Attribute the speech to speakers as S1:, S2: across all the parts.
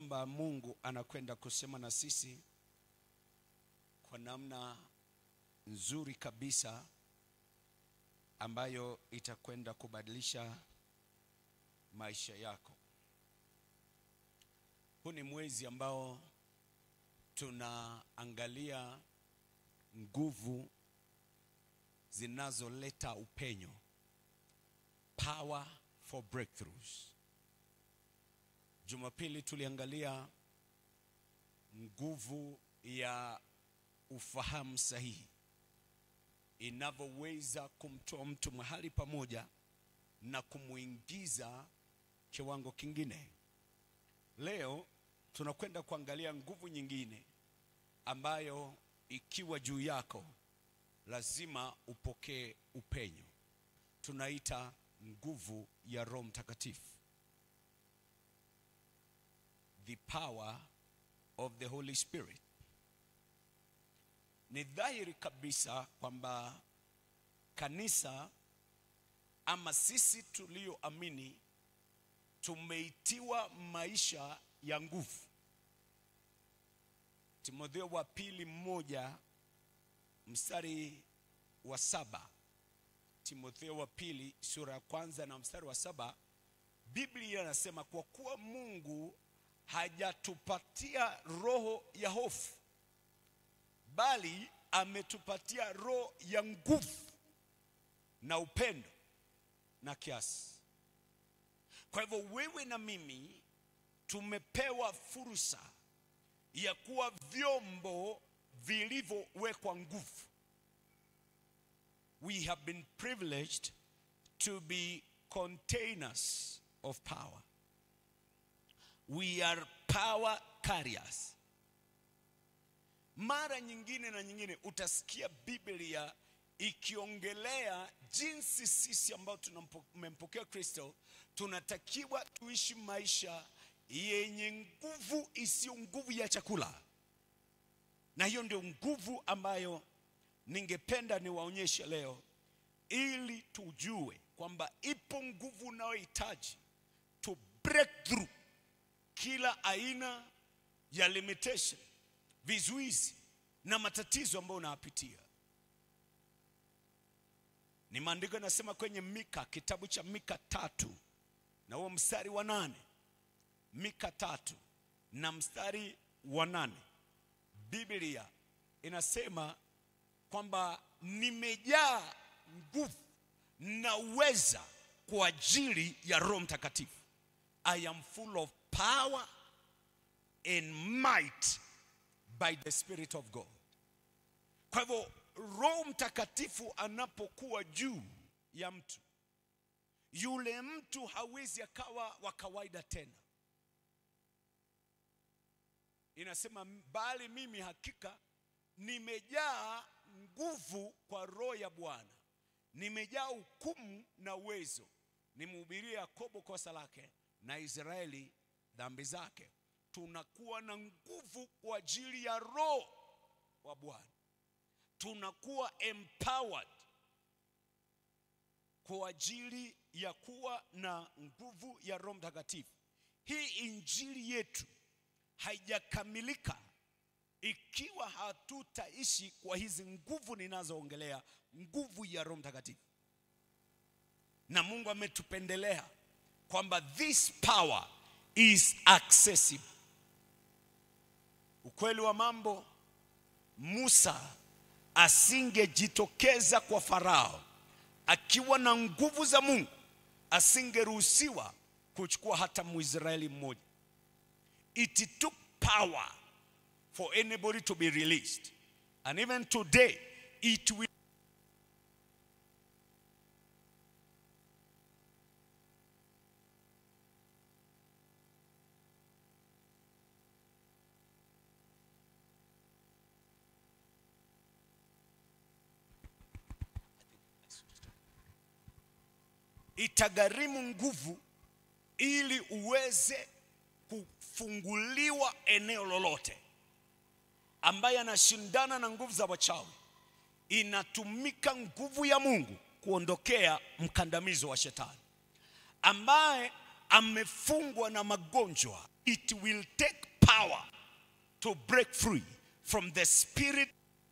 S1: kwamba Mungu anakwenda kusema na sisi kwa namna nzuri kabisa ambayo itakwenda kubadilisha maisha yako. Huu ni mwezi ambao tunaangalia nguvu zinazoleta upenyo, power for breakthroughs. Jumapili tuliangalia nguvu ya ufahamu sahihi inavyoweza kumtoa mtu mahali pamoja na kumuingiza kiwango kingine. Leo tunakwenda kuangalia nguvu nyingine ambayo ikiwa juu yako lazima upokee upenyo. Tunaita nguvu ya Roho Mtakatifu, the power of the Holy Spirit. Ni dhahiri kabisa kwamba kanisa ama sisi tulioamini tumeitiwa maisha ya nguvu. Timotheo wa pili mmoja mstari wa saba Timotheo wa pili sura ya kwanza na mstari wa saba Biblia inasema kwa kuwa Mungu hajatupatia roho ya hofu, bali ametupatia roho ya nguvu na upendo na kiasi. Kwa hivyo wewe na mimi tumepewa fursa ya kuwa vyombo vilivyowekwa nguvu. We have been privileged to be containers of power. We are power carriers. Mara nyingine na nyingine utasikia Biblia ikiongelea jinsi sisi ambao tumempokea Kristo tunatakiwa tuishi maisha yenye nguvu isiyo nguvu ya chakula, na hiyo ndio nguvu ambayo ningependa niwaonyeshe leo, ili tujue kwamba ipo nguvu unayohitaji to break through kila aina ya limitation, vizuizi na matatizo ambayo unayapitia. Ni maandiko yanasema kwenye Mika, kitabu cha Mika tatu na huo mstari wa nane. Mika tatu na mstari wa nane, Biblia inasema kwamba nimejaa nguvu na uweza kwa ajili ya Roho Mtakatifu. I am full of power and might by the Spirit of God. Kwa hivyo Roho Mtakatifu anapokuwa juu ya mtu, yule mtu hawezi akawa wa kawaida tena. Inasema bali mimi hakika nimejaa nguvu kwa roho ya Bwana, nimejaa hukumu na uwezo, nimhubirie Yakobo kosa lake na Israeli dhambi zake. Tunakuwa na nguvu kwa ajili ya roho wa Bwana, tunakuwa empowered kwa ajili ya kuwa na nguvu ya Roho Mtakatifu. Hii injili yetu haijakamilika ikiwa hatutaishi kwa hizi nguvu ninazoongelea, nguvu ya Roho Mtakatifu. Na Mungu ametupendelea kwamba this power is accessible. Ukweli wa mambo, Musa asingejitokeza kwa Farao akiwa na nguvu za Mungu, asingeruhusiwa kuchukua hata Mwisraeli mmoja. It took power for anybody to be released. And even today, it will. Itagharimu nguvu ili uweze kufunguliwa eneo lolote ambaye anashindana na nguvu za wachawi, inatumika nguvu ya Mungu kuondokea mkandamizo wa shetani ambaye amefungwa na magonjwa, it will take power to break free from the spirit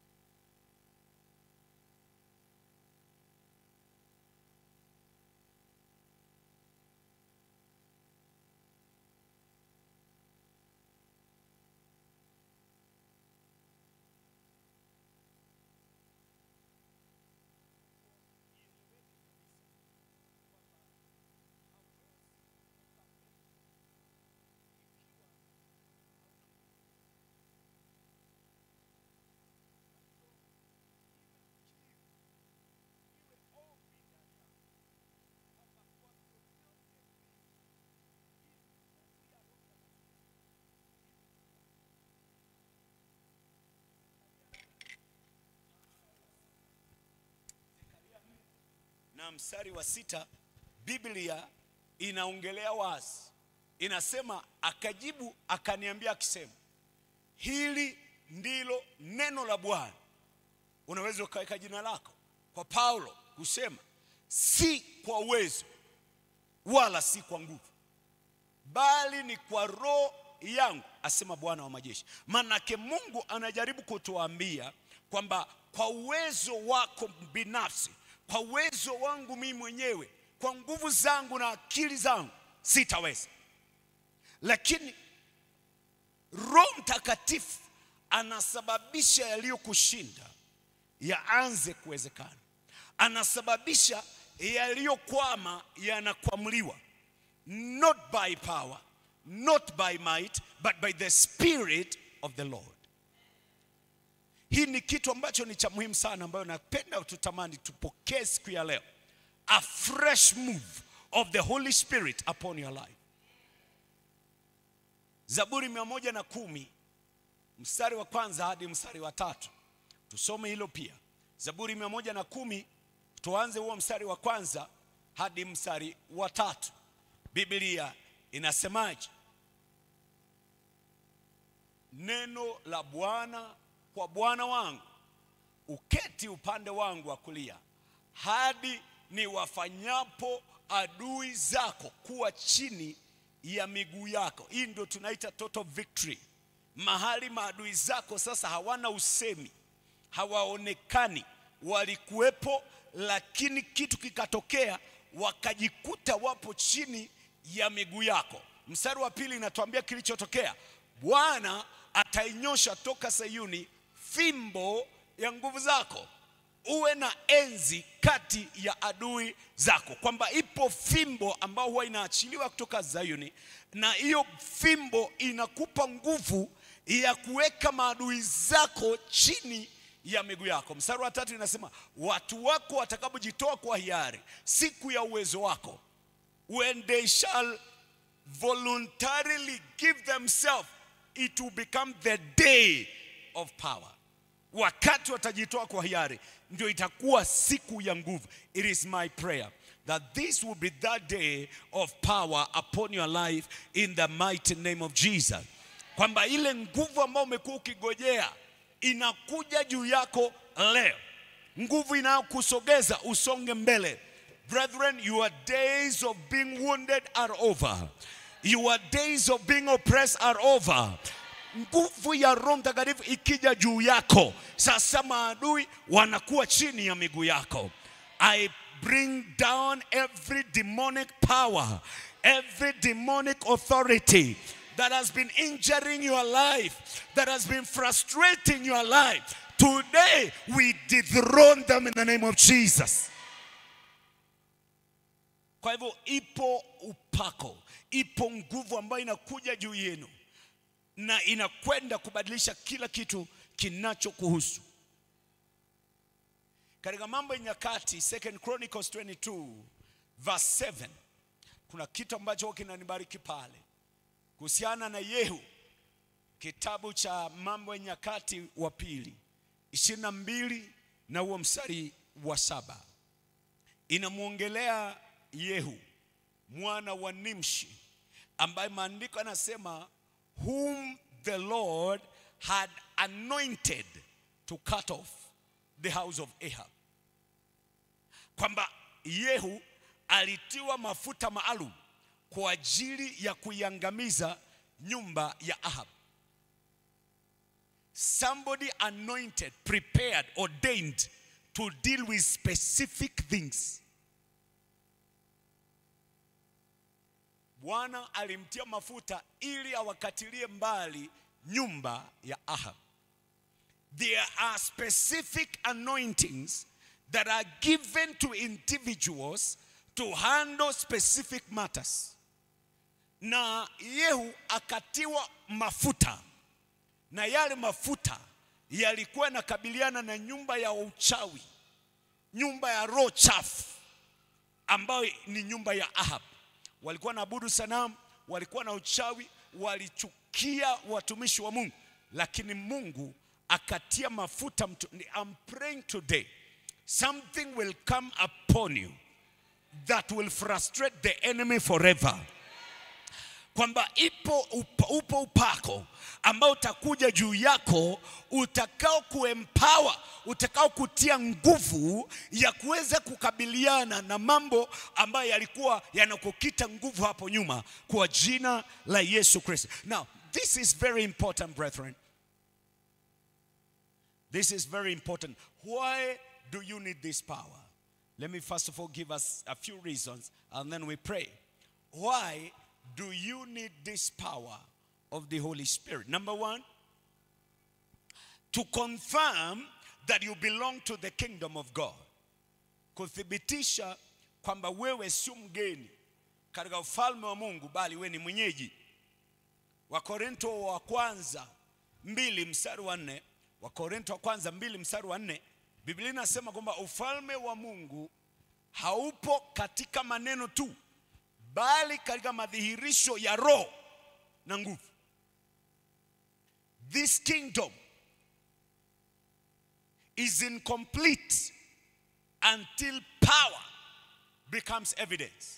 S1: na mstari wa sita biblia inaongelea wazi inasema akajibu akaniambia akisema hili ndilo neno la bwana unaweza ukaweka jina lako kwa paulo kusema si kwa uwezo wala si kwa nguvu bali ni kwa roho yangu asema bwana wa majeshi manake mungu anajaribu kutuambia kwamba kwa uwezo wako binafsi kwa uwezo wangu mimi mwenyewe kwa nguvu zangu na akili zangu sitaweza lakini roho mtakatifu anasababisha yaliyokushinda yaanze kuwezekana anasababisha yaliyokwama yanakwamuliwa not by power not by might but by the spirit of the lord hii ni kitu ambacho ni cha muhimu sana ambayo napenda tutamani tupokee siku ya leo a fresh move of the holy spirit upon your life zaburi mia moja na kumi mstari wa kwanza hadi mstari wa tatu tusome hilo pia zaburi mia moja na kumi tuanze huo mstari wa kwanza hadi mstari wa tatu biblia inasemaje neno la bwana kwa bwana wangu uketi upande wangu wa kulia hadi ni wafanyapo adui zako kuwa chini ya miguu yako hii ndio tunaita total victory mahali maadui zako sasa hawana usemi hawaonekani walikuwepo lakini kitu kikatokea wakajikuta wapo chini ya miguu yako mstari wa pili inatuambia kilichotokea bwana atainyosha toka sayuni fimbo ya nguvu zako uwe na enzi kati ya adui zako kwamba ipo fimbo ambayo huwa inaachiliwa kutoka zayuni na hiyo fimbo inakupa nguvu ya kuweka maadui zako chini ya miguu yako mstari wa tatu inasema watu wako watakapojitoa kwa hiari siku ya uwezo wako when they shall voluntarily give themselves it will become the day of power wakati watajitoa kwa hiari ndio itakuwa siku ya nguvu it is my prayer that this will be that day of power upon your life in the mighty name of jesus kwamba ile nguvu ambayo umekuwa ukigojea inakuja juu yako leo nguvu inayokusogeza usonge mbele brethren your days of being wounded are over your days of being oppressed are over nguvu ya roho mtakatifu ikija juu yako sasa maadui wanakuwa chini ya miguu yako i bring down every demonic power every demonic authority that has been injuring your life that has been frustrating your life today we dethrone them in the name of jesus kwa hivyo ipo upako ipo nguvu ambayo inakuja juu yenu na inakwenda kubadilisha kila kitu kinachokuhusu katika mambo ya nyakati second chronicles 22 verse 7 kuna kitu ambacho kinanibariki pale kuhusiana na yehu kitabu cha mambo ya nyakati wa pili ishirini na mbili na huo mstari wa saba inamwongelea yehu mwana wa nimshi ambaye maandiko yanasema whom the Lord had anointed to cut off the house of Ahab. Kwamba Yehu alitiwa mafuta maalum kwa ajili ya kuiangamiza nyumba ya Ahab. Somebody anointed, prepared, ordained to deal with specific things. Bwana alimtia mafuta ili awakatilie mbali nyumba ya Ahab. There are specific anointings that are given to individuals to handle specific matters. Na Yehu akatiwa mafuta, na yale mafuta yalikuwa yanakabiliana na nyumba ya uchawi, nyumba ya roho chafu ambayo ni nyumba ya Ahab. Walikuwa naabudu sanamu, walikuwa na uchawi, walichukia watumishi wa Mungu, lakini Mungu akatia mafuta mtu. I'm praying today something will come upon you that will frustrate the enemy forever kwamba ipo upa, upo upako ambao utakuja juu yako utakao kuempower utakao kutia nguvu ya kuweza kukabiliana na mambo ambayo yalikuwa yanakukita nguvu hapo nyuma kwa jina la Yesu Kristo. Now, this is very important brethren. This is very important. Why do you need this power? Let me first of all give us a few reasons and then we pray. Why do you need this power of the Holy Spirit? Number one, to confirm that you belong to the kingdom of God. Kuthibitisha kwamba wewe sio mgeni katika ufalme wa Mungu bali wewe ni mwenyeji. Wakorinto wa kwanza mbili mstari wa nne Wakorinto wa kwanza mbili mstari wa nne Biblia inasema kwamba ufalme wa Mungu haupo katika maneno tu, bali katika madhihirisho ya roho na nguvu. This kingdom is incomplete until power becomes evidence.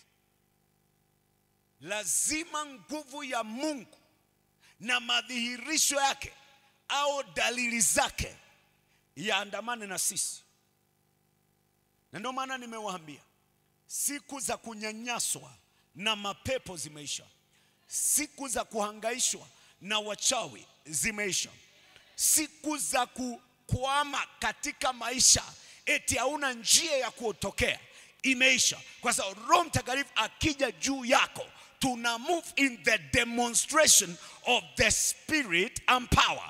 S1: Lazima nguvu ya Mungu na madhihirisho yake au dalili zake yaandamane na sisi, na ndio maana nimewaambia siku za kunyanyaswa na mapepo zimeisha, siku za kuhangaishwa na wachawi zimeisha, siku za kukwama katika maisha eti hauna njia ya kuotokea imeisha, kwa sababu Roho Mtakatifu akija juu yako tuna move in the demonstration of the spirit and power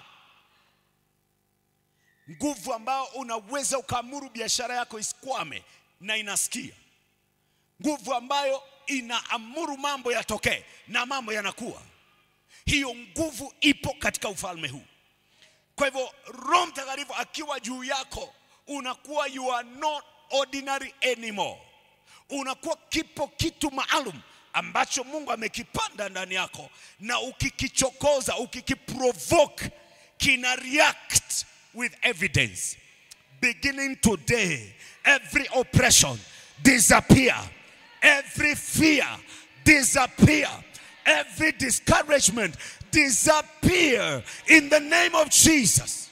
S1: nguvu ambao unaweza ukaamuru biashara yako isikwame na inasikia, nguvu ambayo inaamuru mambo yatokee na mambo yanakuwa. Hiyo nguvu ipo katika ufalme huu. Kwa hivyo Roho Mtakatifu akiwa juu yako, unakuwa you are not ordinary anymore, unakuwa kipo kitu maalum ambacho Mungu amekipanda ndani yako, na ukikichokoza, ukikiprovoke, kina react with evidence. Beginning today, every oppression disappear, every fear disappear, every discouragement disappear in the name of Jesus.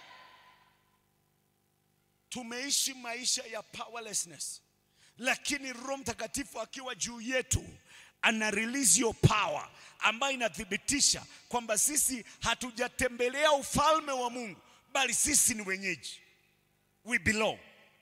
S1: Tumeishi maisha ya powerlessness, lakini Roho Mtakatifu akiwa juu yetu ana release your power ambayo inathibitisha kwamba sisi hatujatembelea ufalme wa Mungu bali sisi ni wenyeji. We belong.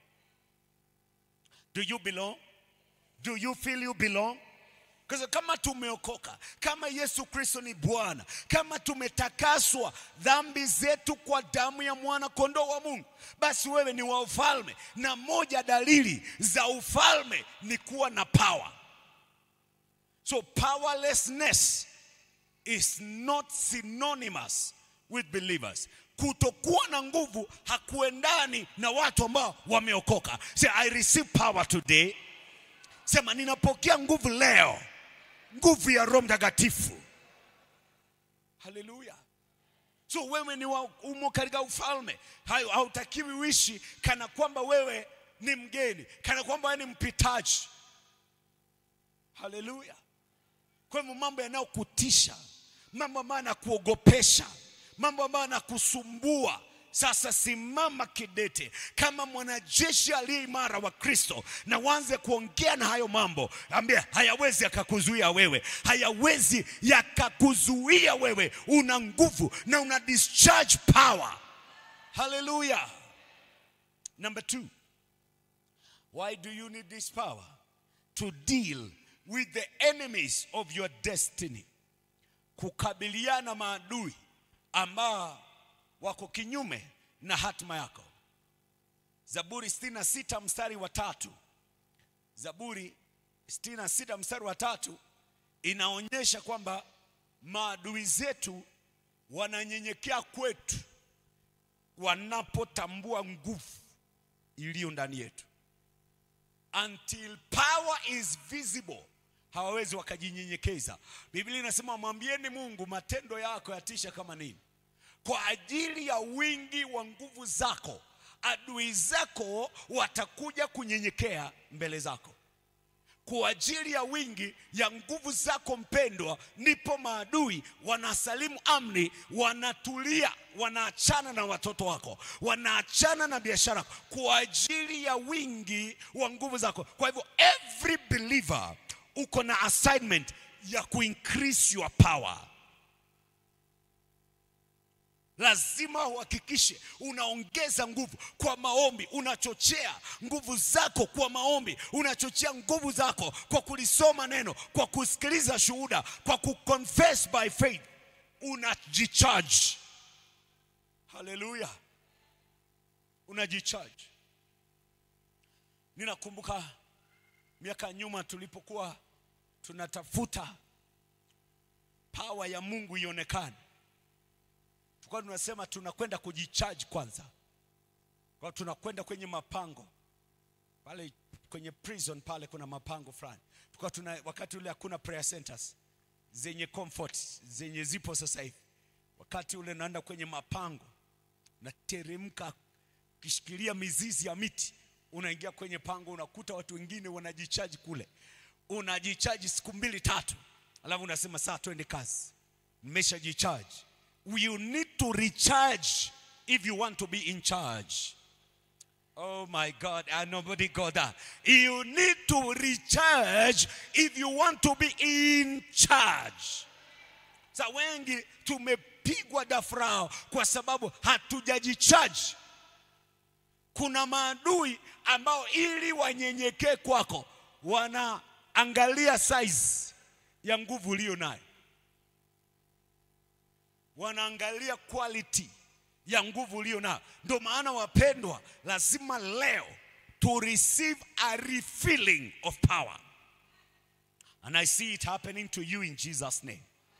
S1: Do you belong? Do you feel you belong? Kwa kama tumeokoka, kama Yesu Kristo ni Bwana, kama tumetakaswa dhambi zetu kwa damu ya mwana kondoo wa Mungu, basi wewe ni wa ufalme, na moja dalili za ufalme ni kuwa na power. So powerlessness is not synonymous with believers. Kutokuwa na nguvu hakuendani na watu ambao wameokoka. Say, I receive power today. Sema ninapokea nguvu leo, nguvu ya Roho Mtakatifu. Haleluya! So wewe ni wa umo katika ufalme, hautakiwi uishi kana kwamba wewe ni mgeni, kana kwamba wewe ni mpitaji. Haleluya! Kwa hivyo mambo yanayokutisha, mambo ambayo yanakuogopesha, mambo ambayo yanakusumbua Sasa simama kidete kama mwanajeshi aliye imara wa Kristo, na uanze kuongea na hayo mambo. Ambia hayawezi yakakuzuia wewe, hayawezi yakakuzuia wewe. Una nguvu na una discharge power. Hallelujah. Number two, why do you need this power? To deal with the enemies of your destiny, kukabiliana maadui ambao wako kinyume na hatima yako. Zaburi 66 mstari wa tatu. Zaburi 66 mstari wa tatu inaonyesha kwamba maadui zetu wananyenyekea kwetu wanapotambua nguvu iliyo ndani yetu. Until power is visible, hawawezi wakajinyenyekeza. Biblia inasema mwambieni Mungu, matendo yako yatisha kama nini. Kwa ajili ya wingi wa nguvu zako, adui zako watakuja kunyenyekea mbele zako. Kwa ajili ya wingi ya nguvu zako mpendwa, ndipo maadui wanasalimu amri, wanatulia, wanaachana na watoto wako, wanaachana na biashara yako, kwa ajili ya wingi wa nguvu zako. Kwa hivyo every believer uko na assignment ya kuincrease your power. Lazima uhakikishe unaongeza nguvu kwa maombi, unachochea nguvu zako kwa maombi, unachochea nguvu zako kwa kulisoma neno, kwa kusikiliza shuhuda, kwa kuconfess by faith, unajicharge. Haleluya, unajicharge. Ninakumbuka miaka nyuma tulipokuwa tunatafuta power ya Mungu ionekane tulikuwa tunasema tunakwenda kujicharge kwanza, kwa tunakwenda kwenye mapango pale kwenye prison pale, kuna mapango fulani tulikuwa tuna, wakati ule hakuna prayer centers zenye comfort zenye zipo sasa hivi. Wakati ule naenda kwenye mapango, nateremka kishikilia mizizi ya miti, unaingia kwenye pango, unakuta watu wengine wanajichaji kule, unajichaji siku mbili tatu, alafu unasema saa twende kazi, nimeshajichaji you need to recharge if you want to be in charge. Oh my God, and nobody got that. You need to recharge if you want to be in charge. Sa wengi tumepigwa dafrao kwa sababu hatujajicharge. Kuna maadui ambao ili wanyenyekee kwako wanaangalia size ya nguvu uliyo nayo wanaangalia quality ya nguvu ulio nayo. Ndio maana wapendwa, lazima leo to receive a refilling of power and I see it happening to you in Jesus name.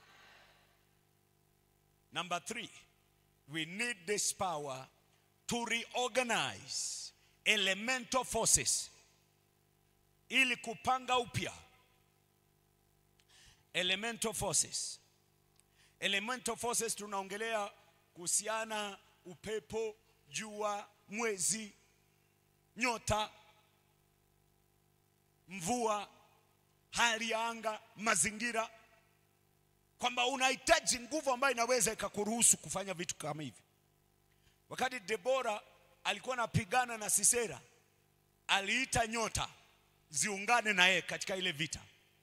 S1: Number three, we need this power to reorganize elemental forces ili kupanga upya elemental forces elemental forces tunaongelea kuhusiana upepo, jua, mwezi, nyota, mvua, hali ya anga, mazingira, kwamba unahitaji nguvu ambayo inaweza ikakuruhusu kufanya vitu kama hivi. Wakati Debora alikuwa anapigana na Sisera, aliita nyota ziungane na yeye katika ile vita.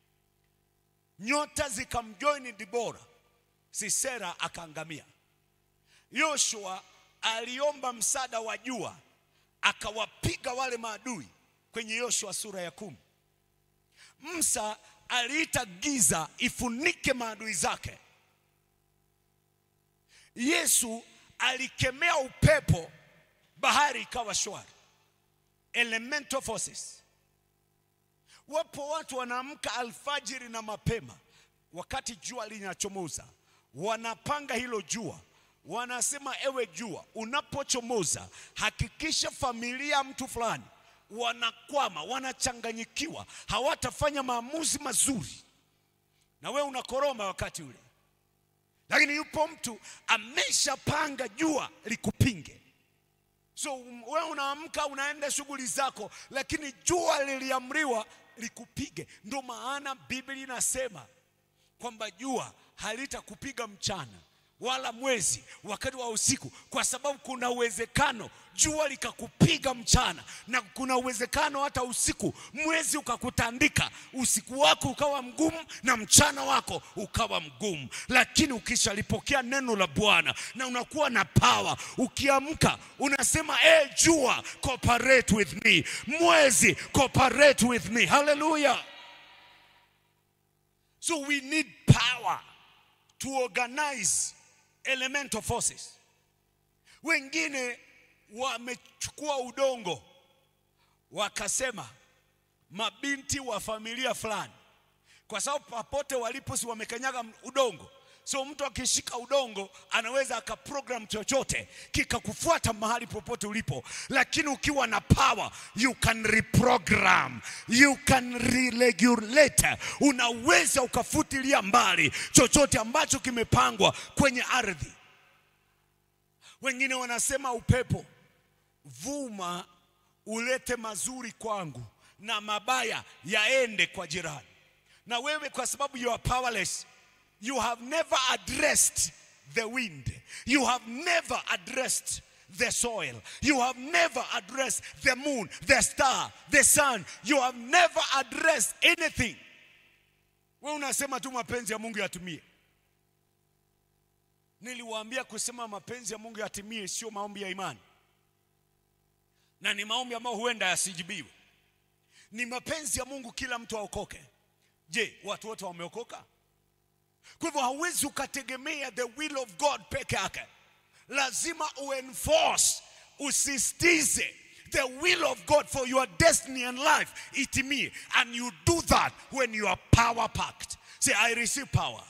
S1: Nyota zikamjoini Debora Sisera akaangamia. Yoshua aliomba msaada wa jua, akawapiga wale maadui kwenye Yoshua sura ya kumi. Musa aliita giza ifunike maadui zake. Yesu alikemea upepo, bahari ikawa shwari. Elemental forces. Wapo watu wanaamka alfajiri na mapema, wakati jua linachomoza wanapanga hilo jua, wanasema ewe jua, unapochomoza hakikisha familia mtu fulani wanakwama, wanachanganyikiwa, hawatafanya maamuzi mazuri, na we unakoroma wakati ule. Lakini yupo mtu ameshapanga jua likupinge. So we unaamka unaenda shughuli zako, lakini jua liliamriwa likupige. Ndio maana Biblia inasema kwamba jua halitakupiga mchana wala mwezi wakati wa usiku, kwa sababu kuna uwezekano jua likakupiga mchana, na kuna uwezekano hata usiku mwezi ukakutandika, usiku wako ukawa mgumu na mchana wako ukawa mgumu. Lakini ukishalipokea neno la Bwana na unakuwa na power, ukiamka unasema eh, jua cooperate with me, mwezi cooperate with me. Hallelujah. So we need power to organize elemental forces. Wengine wamechukua udongo wakasema mabinti wa familia fulani, kwa sababu papote walipo si wamekanyaga udongo. So mtu akishika udongo anaweza akaprogram chochote kikakufuata mahali popote ulipo, lakini ukiwa na power you can reprogram, you can reregulate, unaweza ukafutilia mbali chochote ambacho kimepangwa kwenye ardhi. Wengine wanasema upepo, vuma ulete mazuri kwangu na mabaya yaende kwa jirani. Na wewe kwa sababu you are powerless, you have never addressed the wind, you have never addressed the soil, you have never addressed the moon, the star, the sun, you have never addressed anything. Wewe unasema tu mapenzi ya Mungu yatimie. Niliwaambia kusema mapenzi ya Mungu yatimie sio maombi ya imani, na ni maombi ambayo huenda yasijibiwe. Ni mapenzi ya Mungu kila mtu aokoke. Je, watu wote wameokoka? Kwa hivyo hauwezi ukategemea the will of God peke yake, lazima uenforce, usisitize the will of God for your destiny and life itimie, and you do that when you are power packed. Say, I receive power.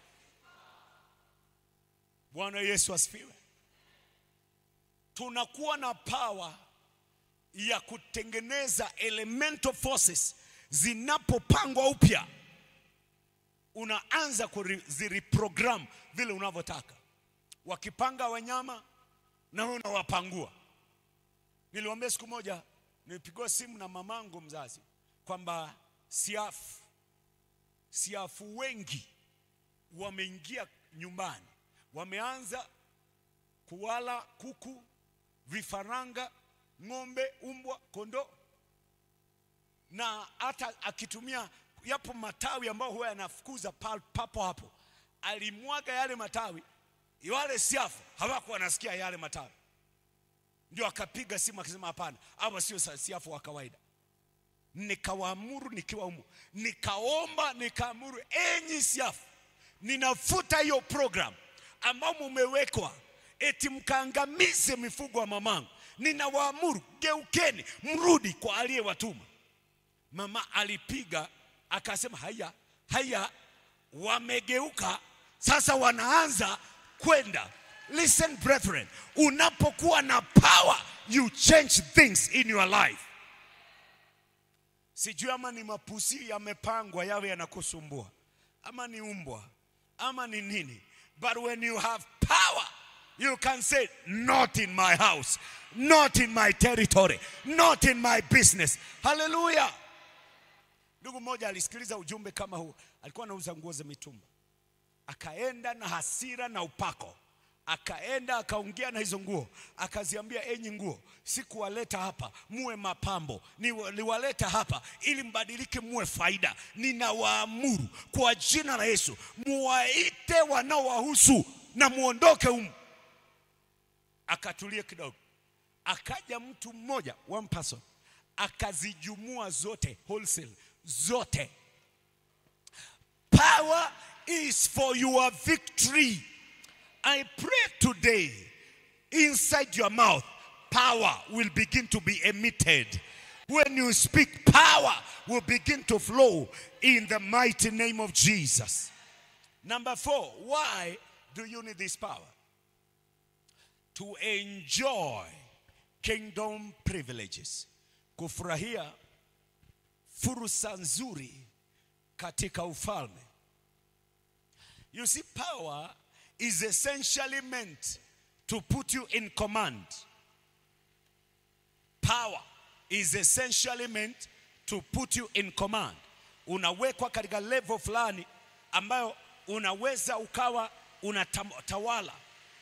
S1: Bwana Yesu asifiwe. Tunakuwa na power ya kutengeneza elemental forces zinapopangwa upya, unaanza kuzireprogram vile unavyotaka. Wakipanga wanyama na wewe unawapangua. Niliwaambia siku moja, nilipigwa simu na mamangu mzazi kwamba siafu siafu wengi wameingia nyumbani wameanza kuwala kuku, vifaranga, ng'ombe, umbwa, kondoo, na hata akitumia yapo matawi ambayo huwa yanafukuza papo hapo, alimwaga yale matawi, wale siafu hawakuwa wanasikia yale matawi, ndio akapiga simu akisema, hapana, hawa sio siafu wa kawaida. Nikawaamuru nikiwa humo, nikaomba, nikaamuru, enyi siafu, ninafuta hiyo program ambao mumewekwa eti mkaangamize mifugo wa mamangu. Ninawaamuru, geukeni, mrudi kwa aliyewatuma. Mama alipiga akasema, haya haya, wamegeuka sasa, wanaanza kwenda. Listen brethren, unapokuwa na power you change things in your life. Sijui ama ni mapusi yamepangwa yawe yanakusumbua ama ni umbwa ama ni nini But when you have power, you can say, Not in my house, not in my territory, not in my business. Hallelujah. Ndugu mmoja alisikiliza ujumbe kama huu, alikuwa anauza nguo za mitumba, akaenda na hasira na upako, akaenda akaongea na hizo nguo, akaziambia, enyi nguo, sikuwaleta hapa muwe mapambo, niwaleta hapa ili mbadilike, muwe faida. Ninawaamuru kwa jina la Yesu, muwaite wanaowahusu na muondoke humu. Akatulia kidogo, akaja mtu mmoja, one person, akazijumua zote wholesale, zote. Power is for your victory. I pray today, inside your mouth, power will begin to be emitted. When you speak, power will begin to flow in the mighty name of Jesus. Number four, why do you need this power? To enjoy kingdom privileges. Kufurahia fursa nzuri katika ufalme. You see, power is essentially meant to put you in command. Power is essentially meant to put you in command. Unawekwa katika level fulani ambayo unaweza ukawa unatawala.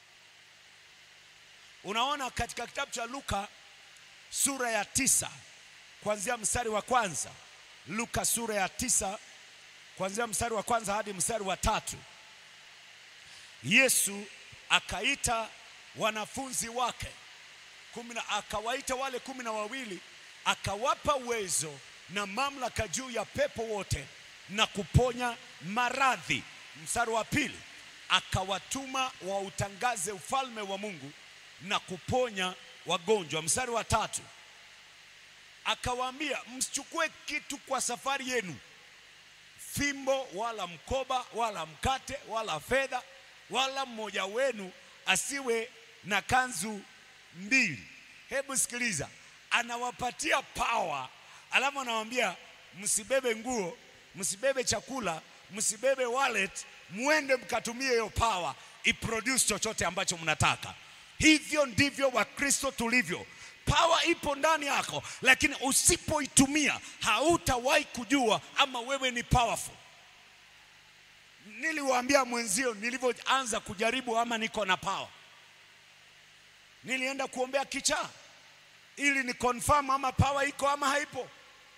S1: Unaona katika kitabu cha Luka sura ya tisa kuanzia mstari wa kwanza. Luka sura ya tisa kuanzia mstari wa kwanza hadi mstari wa tatu. Yesu akaita wanafunzi wake kumi na akawaita wale kumi na wawili akawapa uwezo na mamlaka juu ya pepo wote na kuponya maradhi. Mstari wa pili, akawatuma wautangaze ufalme wa Mungu na kuponya wagonjwa. Mstari wa tatu, akawaambia msichukue kitu kwa safari yenu, fimbo wala mkoba wala mkate wala fedha, wala mmoja wenu asiwe na kanzu mbili. Hebu sikiliza, anawapatia power, alafu anawaambia msibebe nguo, msibebe chakula, msibebe wallet, muende mkatumie hiyo power iproduce chochote ambacho mnataka. Hivyo ndivyo Wakristo tulivyo. Power ipo ndani yako, lakini usipoitumia hautawahi kujua ama wewe ni powerful. Niliwaambia mwenzio nilivyoanza kujaribu ama niko na power, nilienda kuombea kichaa ili ni confirm ama power iko ama haipo.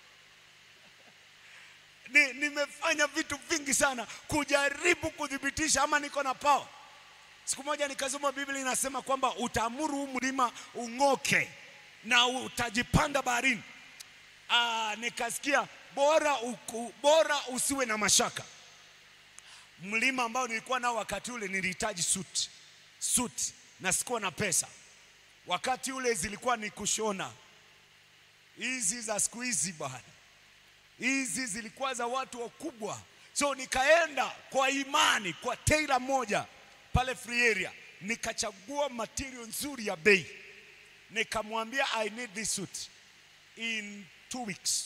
S1: Ni, nimefanya vitu vingi sana kujaribu kuthibitisha ama niko na power. Siku moja nikasoma Biblia inasema kwamba utaamuru huu mlima ung'oke na utajipanda baharini. Aa, nikasikia bora, uku, bora usiwe na mashaka. Mlima ambao nilikuwa nao wakati ule nilihitaji suit, suit na sikuwa na pesa. Wakati ule zilikuwa ni kushona hizi za siku hizi bwana, hizi zilikuwa za watu wakubwa, so nikaenda kwa imani kwa tailor moja pale free area, nikachagua material nzuri ya bei, nikamwambia I need this suit in two weeks.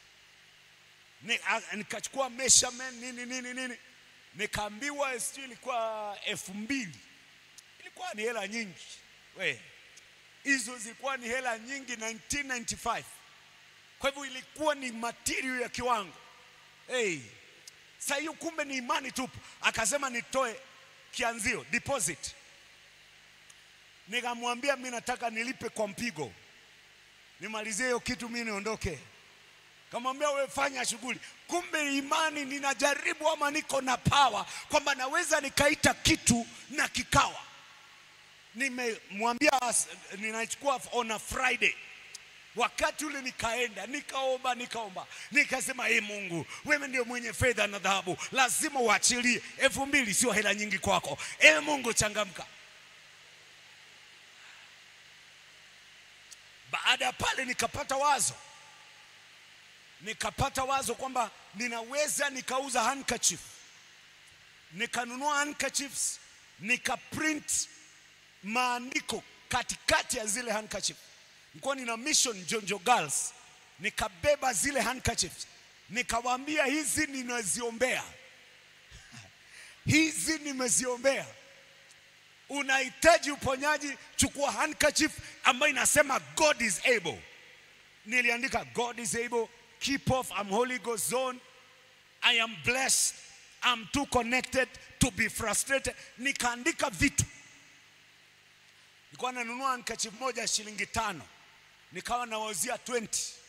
S1: Nikachukua measurement nini nini nini, nikaambiwa sijui ilikuwa elfu mbili. Ilikuwa ni hela nyingi we, hizo zilikuwa ni hela nyingi 1995. Kwa hivyo ilikuwa ni material ya kiwango hey. Sasa hiyo kumbe ni imani tupu. Akasema nitoe kianzio deposit, nikamwambia mi nataka nilipe kwa mpigo, nimalizie hiyo kitu mi niondoke. Kamwambia wewe fanya shughuli. Kumbe imani, ninajaribu ama niko na power kwamba naweza nikaita kitu na kikawa. Nimemwambia ninachukua on a Friday Wakati ule nikaenda nikaomba nikaomba nikasema, ee Mungu, wewe ndio mwenye fedha na dhahabu, lazima uachilie. elfu mbili sio hela nyingi kwako. Ee Mungu, changamka. Baada ya pale nikapata wazo, nikapata wazo kwamba ninaweza nikauza handkerchief, nikanunua handkerchiefs, nikaprint maandiko katikati ya zile handkerchief nilikuwa nina mission Jonjo Girls, nikabeba zile handkerchiefs nikawaambia, hizi ninaziombea, hizi nimeziombea. Unahitaji uponyaji, chukua handkerchief ambayo inasema God is able. Niliandika God is able, keep off, I'm Holy Ghost zone, I am blessed, I'm too connected to be frustrated. Nikaandika vitu, nilikuwa nanunua handkerchief moja shilingi tano nikawa nawauzia 20.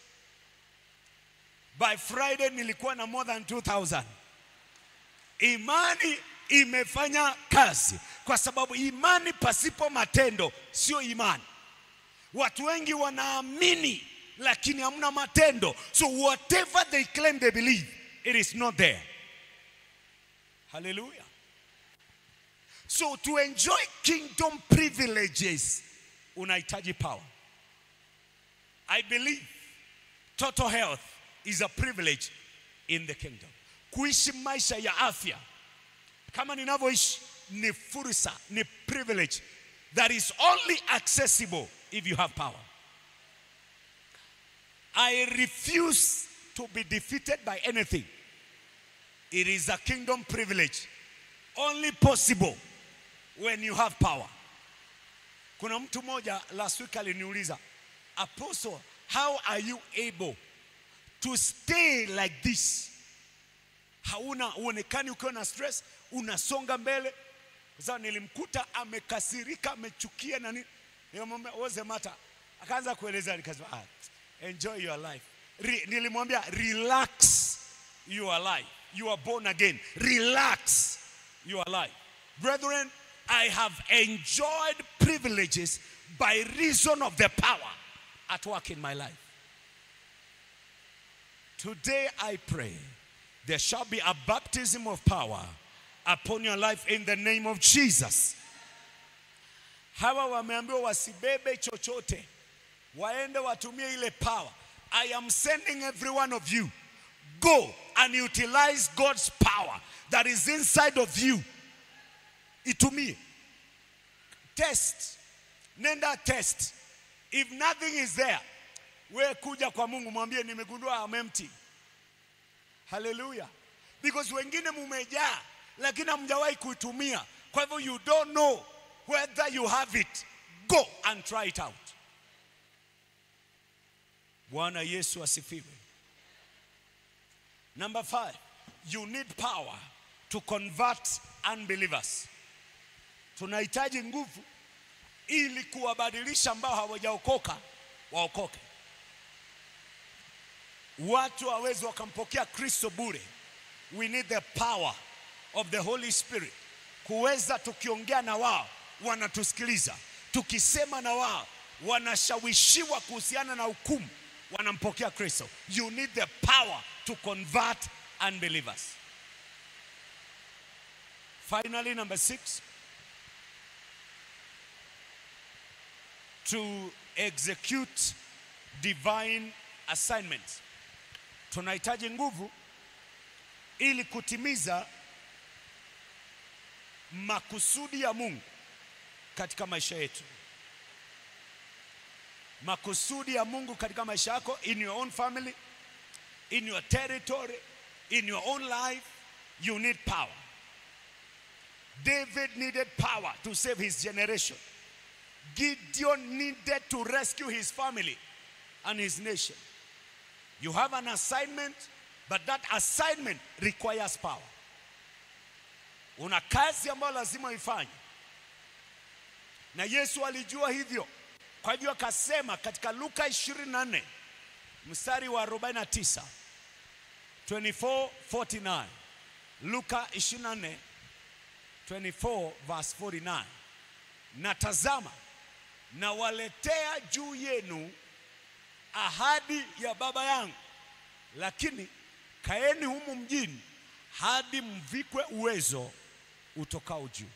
S1: By Friday nilikuwa na more than 2000. Imani imefanya kazi, kwa sababu imani pasipo matendo sio imani. Watu wengi wanaamini lakini hamna matendo, so whatever they claim they believe it is not there. Hallelujah. So to enjoy kingdom privileges unahitaji power. I believe total health is a privilege in the kingdom. Kuishi maisha ya afya kama ninavyoishi ni fursa, ni privilege that is only accessible if you have power. I refuse to be defeated by anything. It is a kingdom privilege only possible when you have power. Kuna mtu mmoja last week aliniuliza Apostle, how are you able to stay like this? Hauna uonekani ukiwa na stress, unasonga mbele. kwa sababu nilimkuta amekasirika, amechukia na nini. Nikamwambia what's the matter? Akaanza kueleza, nikasema ah, enjoy your life. Re, nilimwambia relax your life. You are born again. Relax your life. Brethren, I have enjoyed privileges by reason of the power at work in my life. Today I pray there shall be a baptism of power upon your life in the name of Jesus. Hawa wameambiwa wasibebe chochote, waende watumie ile power. I am sending every one of you. Go and utilize God's power that is inside of you. Itumie. Test. Nenda test. If nothing is there, we kuja kwa Mungu mwambie nimegundua I'm empty. Hallelujah. Because wengine mumejaa lakini hamjawahi kuitumia. Kwa hivyo you don't know whether you have it. Go and try it out. Bwana Yesu asifiwe. Number five, you need power to convert unbelievers. Tunahitaji nguvu ili kuwabadilisha ambao hawajaokoka waokoke. Watu hawezi wakampokea Kristo bure. We need the power of the Holy Spirit kuweza tukiongea na wao wanatusikiliza, tukisema na wao wanashawishiwa kuhusiana na hukumu, wanampokea Kristo. You need the power to convert unbelievers. Finally, number six, to execute divine assignments. Tunahitaji nguvu ili kutimiza makusudi ya Mungu katika maisha yetu. Makusudi ya Mungu katika maisha yako, in your own family, in your territory, in your own life, you need power. David needed power to save his generation. Gideon needed to rescue his family and his nation. You have an assignment, but that assignment requires power. Una kazi ambayo lazima uifanye, na Yesu alijua hivyo. Kwa hivyo akasema katika Luka 24 mstari wa 49, 24:49, Luka 24 24 verse 49, na tazama nawaletea juu yenu ahadi ya Baba yangu, lakini kaeni humu mjini hadi mvikwe uwezo utokao juu.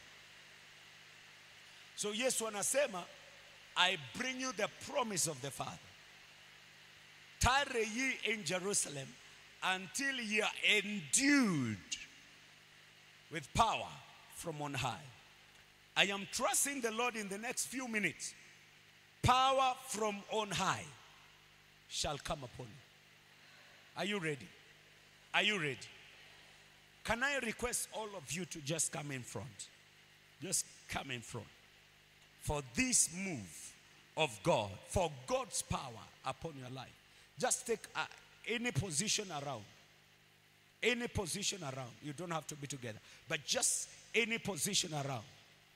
S1: So Yesu anasema I bring you the promise of the Father. Tarry ye in Jerusalem until ye are endued with power from on high. I am trusting the Lord in the next few minutes. Power from on high shall come upon you. Are you ready? Are you ready? Can I request all of you to just come in front? Just come in front. For this move of God, for God's power upon your life. Just take uh, any position around. Any position around. You don't have to be together. But just any position around.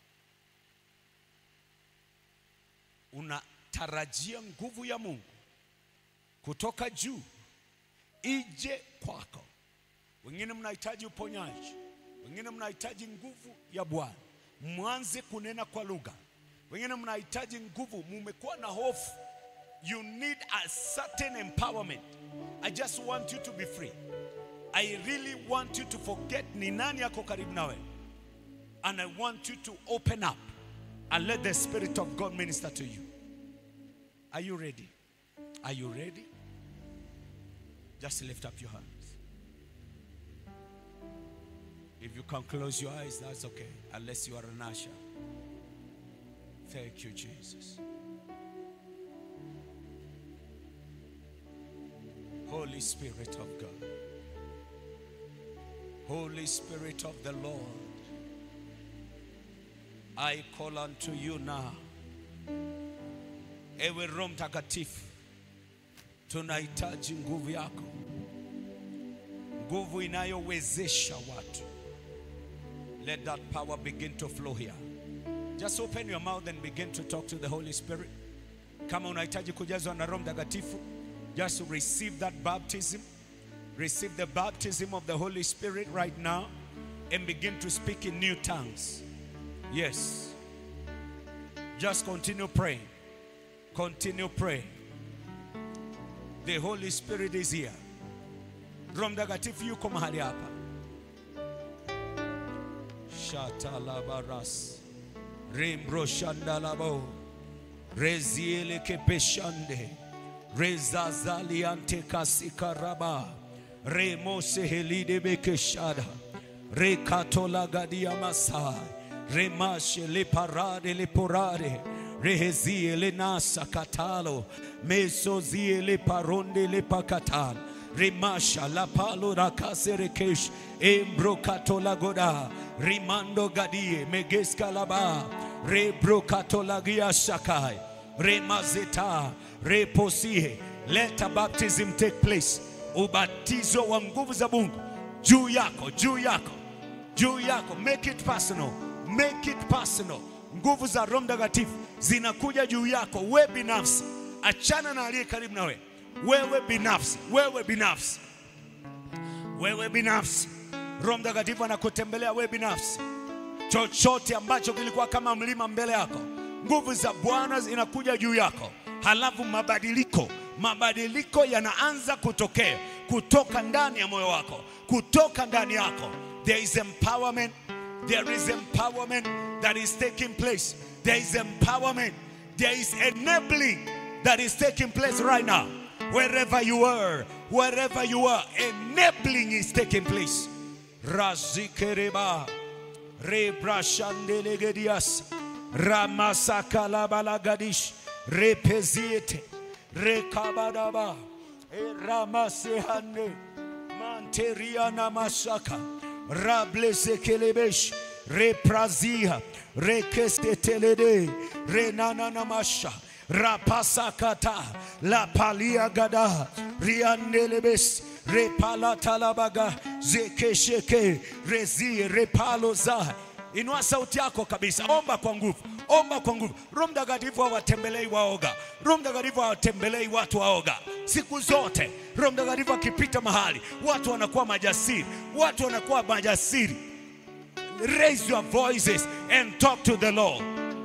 S1: Unatarajia nguvu ya Mungu kutoka juu ije kwako. Wengine mnahitaji uponyaji, wengine mnahitaji nguvu ya Bwana, mwanze kunena kwa lugha. Wengine mnahitaji nguvu, mumekuwa na hofu. You need a certain empowerment. I just want you to be free. I really want you to forget ni nani yako karibu nawe. And I want you to open up and let the Spirit of God minister to you. Are you ready? Are you ready? Just lift up your hands. If you can close your eyes, that's okay, unless you are an usher. Thank you, Jesus. Holy Spirit of God, Holy Spirit of the Lord, I call unto you now. Ewe Roho Mtakatifu, tunahitaji nguvu yako, nguvu inayowezesha watu. Let that power begin to flow here. Just open your mouth and begin to talk to the Holy Spirit. Kama unahitaji kujazwa na Roho Mtakatifu, just receive that baptism. Receive the baptism of the Holy Spirit right now and begin to speak in new tongues. Yes. Just continue praying. Continue praying. The Holy Spirit is here. Roho Mtakatifu yuko mahali hapa. Shatalabaras. Rimbro shandalabo. Reziele kepeshande. Rezazaliante kasikaraba. Remose helide bekeshada. Rekatola gadia masai. Remashe le parade le porade. Rehezie le nasa katalo. Mesozie le paronde le pakatalo. Rimasha la palo rakaserekesh embrokato la goda rimando gadie megeska laba rebrokato la gia shakai remazeta reposie let a baptism take place ubatizo wa nguvu za Mungu juu yako juu yako juu yako make it personal make it personal nguvu za Roho Mtakatifu zinakuja juu yako we binafsi achana na aliye karibu na wewe wewe binafsi, wewe binafsi, wewe binafsi. Roho Mtakatifu anakutembelea wewe binafsi. Chochote ambacho kilikuwa kama mlima mbele yako, nguvu za Bwana zinakuja juu yako, halafu mabadiliko, mabadiliko yanaanza kutokea kutoka ndani ya moyo wako, kutoka ndani yako. There is empowerment, there is empowerment that is taking place. There is empowerment, there is enabling that is taking place right now. Wherever you are, wherever you are, enabling is taking place. Razikereba, Rebrashandelegedias, Ramasakalabalagadish, Repeziete, Rekabadaba, Ramasehane, Manteriana Masaka, Rablesekelebesh, Reprazia, Rekestetelede, Renananamasha. rapasakata la palia gada riandelebes repalatalabaga zekesheke rezi repaloza inua sauti yako kabisa omba kwa nguvu omba kwa nguvu roho mtakatifu hawatembelei waoga roho mtakatifu hawatembelei watu waoga siku zote roho mtakatifu akipita mahali watu wanakuwa majasiri watu wanakuwa majasiri raise your voices and talk to the lord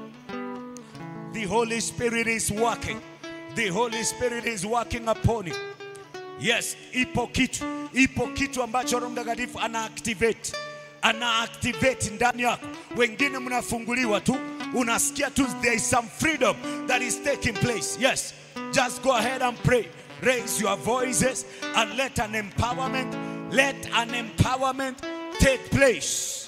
S1: The Holy Spirit is working. The Holy Spirit is working upon you. Yes, ipo kitu, ipo kitu ambacho Roho Mtakatifu ana activate, ana activate ndani yako. Wengine mnafunguliwa tu, unasikia tu there is some freedom that is taking place. Yes, just go ahead and pray. Raise your voices and let an empowerment, let an empowerment take place.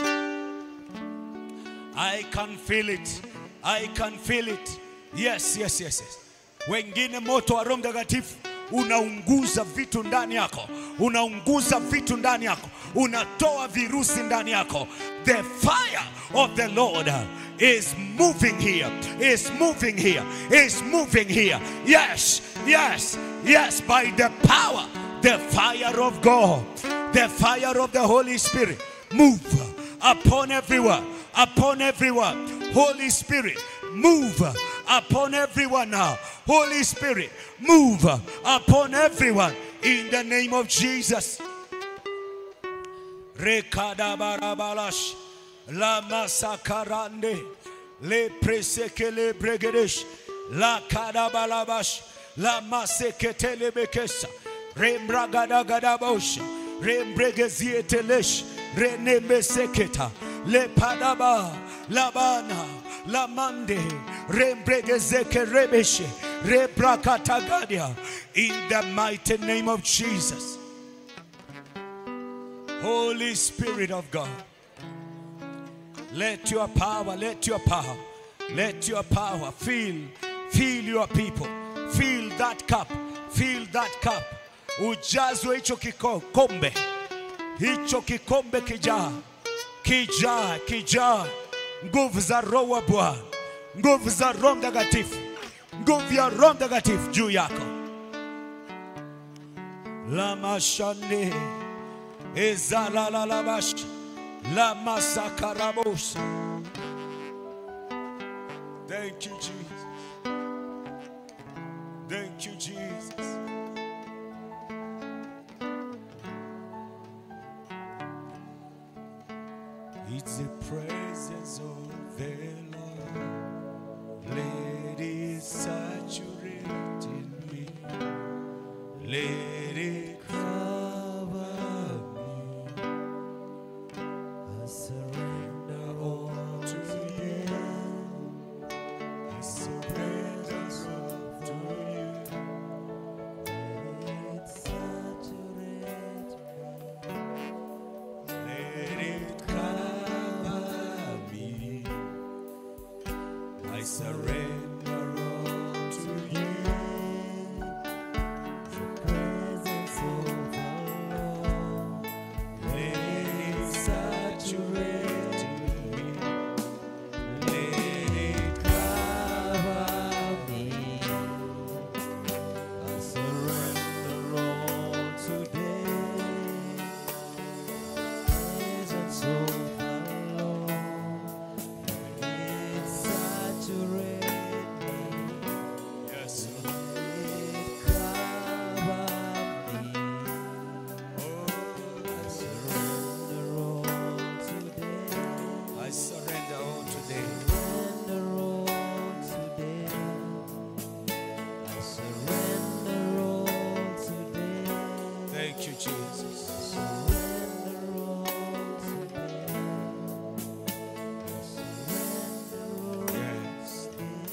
S1: I can feel it. I can feel it. Yes, yes, yes, yes. Wengine moto wa Roho Mtakatifu unaunguza vitu ndani yako, unaunguza vitu ndani yako, unatoa virusi ndani yako. The fire of the Lord is moving here, is moving here, is moving here. Yes, yes, yes, by the power, the fire of God, the fire of the Holy Spirit, move upon everyone, upon everyone. Holy Spirit, move upon everyone now. Holy Spirit, move upon everyone in the name of Jesus. Rekadabarabalash, la masakarande, le presekele bregedesh, la kadabalabash, la maseketele bekesa, rembragadagadabosh, rembregezietelesh, renemeseketa, le padaba, labana, lamande, rembregezeke rebeshe, rebrakatagadia, in the mighty name of Jesus. Holy Spirit of God, let your power, let your power, let your power fill, fill your people, fill that cup, fill that cup. Ujazwe hicho kikombe, hicho kikombe kijaa, kijaa, kijaa, nguvu za Roho wa Bwana, nguvu za Roho Mtakatifu, nguvu ya Roho Mtakatifu juu yako. La mashande Ezalalalabash, La masakarabosa. Thank you, Jesus. Thank you, Jesus. It's the presence of the Lord. Let it saturate in me. Let it cover me. I surrender all to you. It's the presence of to you. Let it saturate let it cover me. I surrender all to you. The presence of the Lord. Let it saturate me. Let it cover me. I surrender all today presence of the Lord. It saturate me. Yes, It cover me. Oh, I surrender all today. I surrender all today. Surrender all today. I surrender all today. Thank you, Jesus. Surrender all today. I surrender all yes.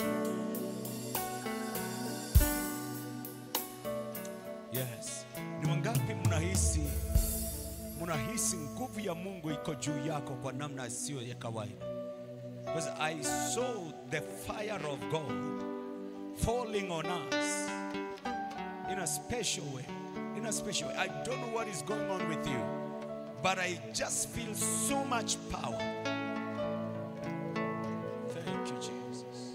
S1: Yes. Ni wangapi mnahisi mnahisi nguvu ya Mungu iko juu yako kwa namna isiyo ya kawaida? Because I saw the fire of God falling on us in a special way. In a special way. I don't know what is going on with you, but I just feel so much power. Thank you, Jesus.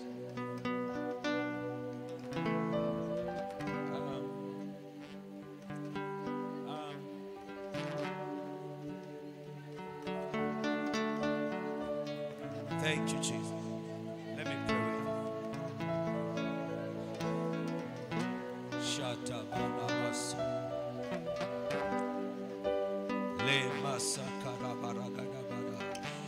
S1: Um, um, Thank you, Jesus. Let me pray with you. Shata balabasa. Le masa karabaragada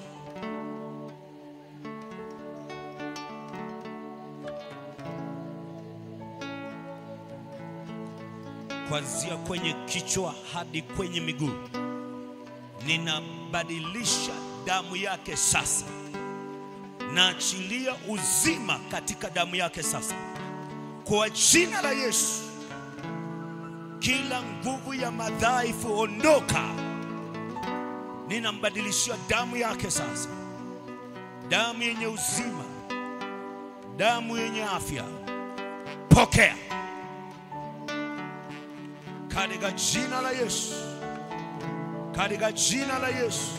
S1: Kuanzia kwenye kichwa hadi kwenye miguu, ninabadilisha damu yake sasa naachilia uzima katika damu yake sasa, kwa jina la Yesu. Kila nguvu ya madhaifu ondoka, ninambadilishia damu yake sasa, damu yenye uzima, damu yenye afya. Pokea katika jina la Yesu, katika jina la Yesu.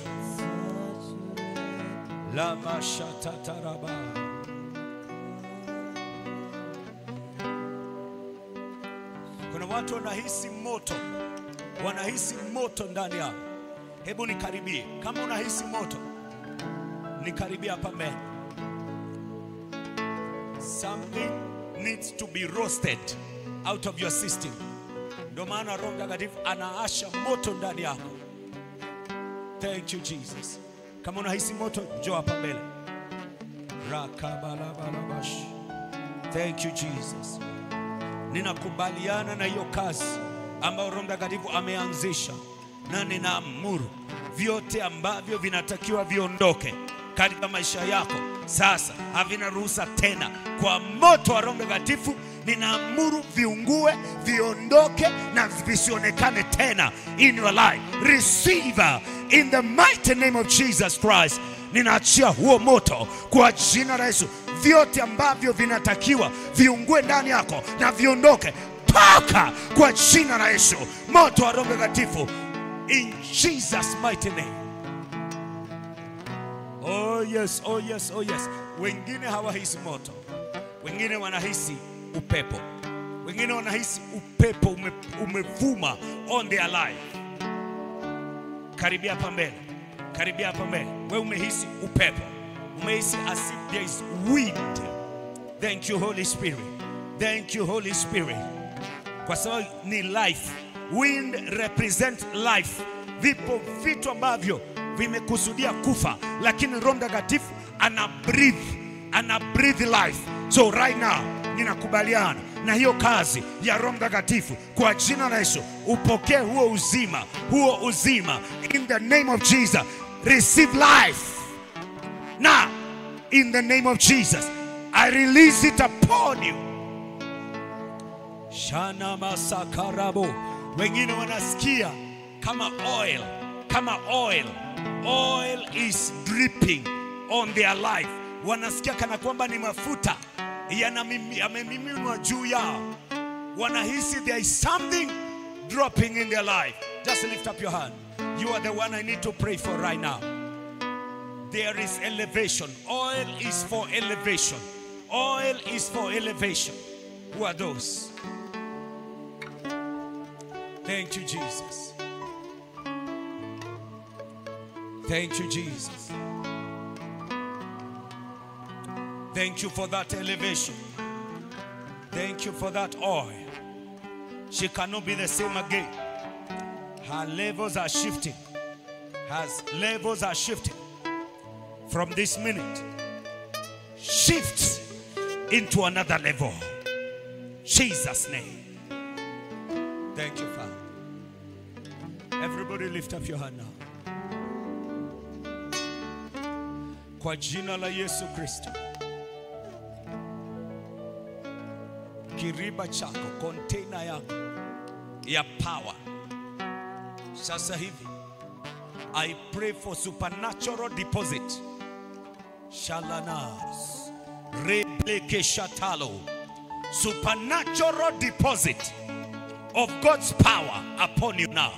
S1: La mashatataraba. Kuna watu wanahisi moto, wanahisi moto ndani yao. Hebu nikaribie, kama unahisi moto, nikaribie hapa mbele. Something needs to be roasted out of your system. Ndio maana Roho Mtakatifu anaasha moto ndani yako. Thank you Jesus. Kama unahisi moto, njoo hapa mbele. Rakabalabalabash. Thank you Jesus. Ninakubaliana na hiyo kazi ambayo Roho Mtakatifu ameanzisha, na ninaamuru vyote ambavyo vinatakiwa viondoke katika maisha yako sasa havina ruhusa tena. Kwa moto wa Roho Mtakatifu ninaamuru viungue, viondoke na visionekane tena in your life. Receive in the mighty name of Jesus Christ. Ninaachia huo moto kwa jina la Yesu. Vyote ambavyo vinatakiwa viungue ndani yako na viondoke, toka kwa jina la Yesu. Moto wa Roho Mtakatifu in Jesus mighty name. Oh yes, oh yes, oh yes. Wengine hawahisi moto, wengine wanahisi upepo, wengine wanahisi upepo ume, umevuma on their life. Karibia hapa mbele, karibia hapa mbele. Wewe umehisi upepo, umehisi as if there is wind. Thank you Holy Spirit, thank you Holy Spirit, kwa sababu ni life. Wind represent life. Vipo vitu ambavyo vimekusudia kufa, lakini Roho Mtakatifu ana breathe, ana breathe life. So right now ninakubaliana na hiyo kazi ya Roho Mtakatifu kwa jina la Yesu, upokee huo uzima, huo uzima in the name of Jesus. Receive life now in the name of Jesus. I release it upon you. Shana masakarabo. Wengine wanasikia kama oil, kama oil. Oil is dripping on their life. Wanasikia kana kwamba ni mafuta yanamimi- yamemiminwa juu yao. Wanahisi there is something dropping in their life. Just lift up your hand. You are the one I need to pray for right now. There is elevation. Oil is for elevation. Oil is for elevation. Who are those? Thank you, Jesus. Thank you, Jesus. Thank you for that elevation. Thank you for that oil. She cannot be the same again. Her levels are shifting. Her levels are shifting. From this minute, shift into another level. Jesus' name. Thank you, Father. Everybody lift up your hand now. Kwa jina la Yesu Kristo. Kiriba chako, container yako ya power. Sasa hivi I pray for supernatural deposit. Shalanas. Rebleke shatalo. Supernatural deposit of God's power upon you now.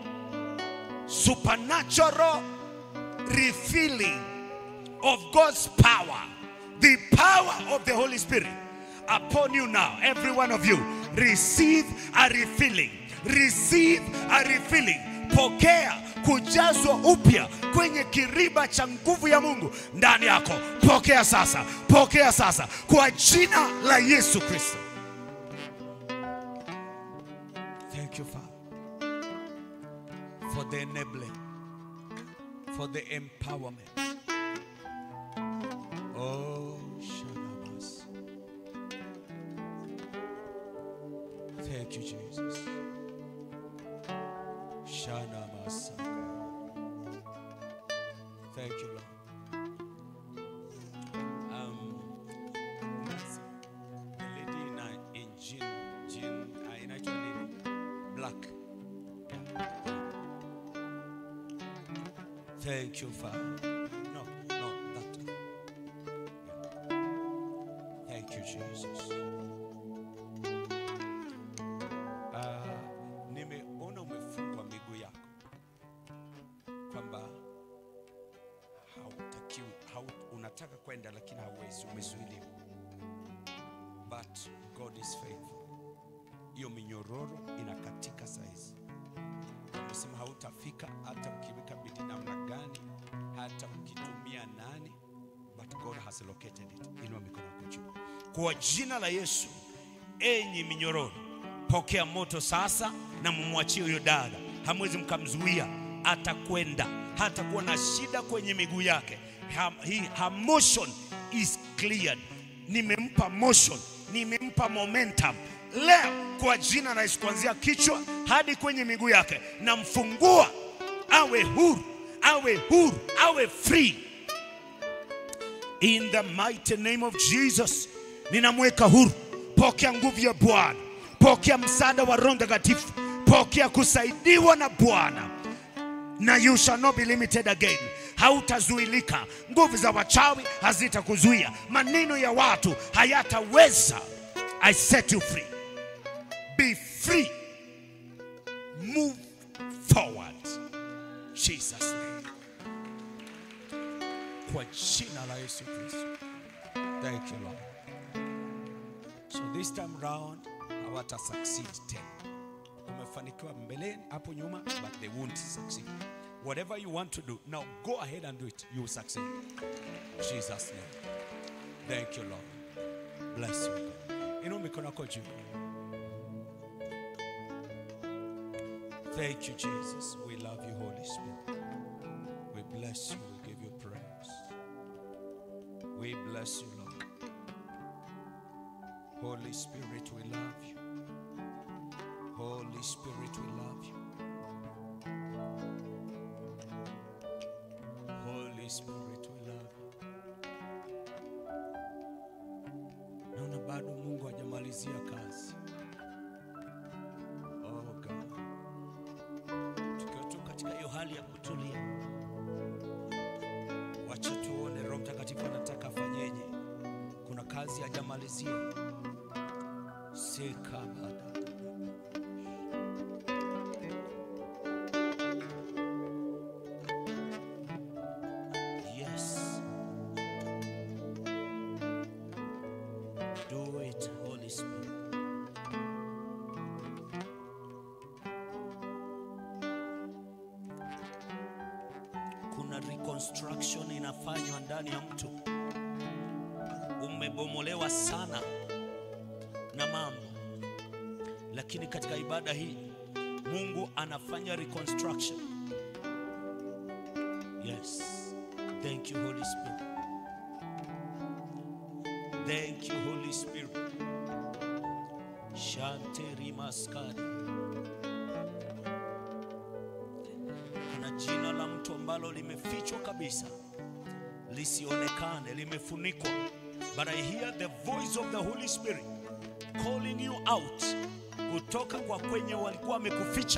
S1: Supernatural refilling of God's power. The power of the Holy Spirit upon you now. Every one of you receive a refilling. Receive a refilling. Pokea kujazwa upya kwenye kiriba cha nguvu ya Mungu ndani yako. Pokea sasa, pokea sasa kwa jina la Yesu Kristo. Thank you, Father, for the enabling, for the empowerment. Oh, Shalabas. Thank you, Jesus. Shanabas. Thank you, Lord. Um, Nancy, the lady in, uh, in jean, jean, uh, inaitwa nini? Black. Thank you, Father. No, no, that. Yeah. Thank you, Jesus. Ah, nimeona umefungwa miguu yako kwamba hautakiwi, hau, unataka kwenda lakini hauwezi, umezuiliwa. But God is faithful. Hiyo minyororo inakatika saizi. Amesema hautafika hata ukiweka bidii namna gani, hata ukitumia nani, but God has located it. Inua mikono yako juu. Kwa jina la Yesu, enyi minyororo, pokea moto sasa na mumwachie huyo dada. Hamwezi mkamzuia, atakwenda, hatakuwa na shida kwenye miguu yake. Her, he, her motion is cleared. Nimempa motion, nimempa momentum leo kwa jina la Yesu, kuanzia kichwa hadi kwenye miguu yake, namfungua awe huru, awe huru, awe free in the mighty name of Jesus. Ninamweka huru. Pokea nguvu ya Bwana, pokea msaada wa Roho Mtakatifu, pokea kusaidiwa na Bwana na you shall not be limited again. Hautazuilika. Nguvu za wachawi hazitakuzuia, maneno ya watu hayataweza. I set you free. Be free. Move forward. Jesus name. Kwa jina la Yesu Kristo. Thank you Lord. So this time round hawata succeed tena. Umefanikiwa mbeleni hapo nyuma but they won't succeed. Whatever you want to do, now go ahead and do it. You will succeed. In Jesus' name. Thank you, Lord. Bless you. God. Inua mikono yako juu. Thank you, Jesus. We love you, Holy Spirit. We bless you. We give you praise. We bless you, Lord. Holy Spirit, we love you. Holy Spirit, we love you. Holy Spirit, we love you. Naona bado Mungu hajamalizia kazi. Oh God. Tukiwa tu katika hiyo hali ya kutulia, wacha tuone Roho Mtakatifu anataka afanyeje. Kuna kazi hajamalizia. Sekabada. Yes. Do it, Holy Spirit. Kuna reconstruction inafanywa ndani ya mtu. Umebomolewa sana na mambo, lakini katika ibada hii Mungu anafanya reconstruction. Yes. Thank you, Holy Spirit. Thank you, Holy Spirit. Shanteri maskari. Kuna jina la mtu ambalo limefichwa kabisa, lisionekane, limefunikwa. But I hear the voice of the Holy Spirit calling you out kutoka kwa kwenye walikuwa wamekuficha.